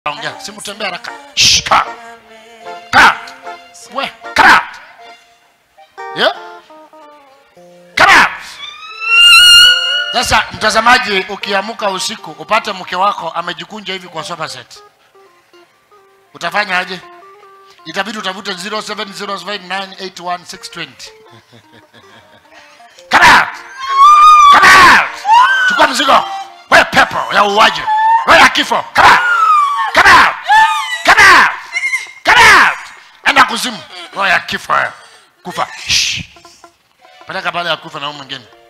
ongea simtembea haraka Shh, kaa kaa we kaa yeah kaa sasa mtazamaji ukiamuka usiku upate mke wako amejikunja hivi kwa sofa set utafanya aje itabidi utafute 0705981620 Come out! Come out! chukua mzigo we pepo ya uwaji we ya kifo Come out! Come out! Come out! Come out! enda kuzimu roho ya kifo wewe. kufa Shh. peleka pale ya kufa na huyu mwingine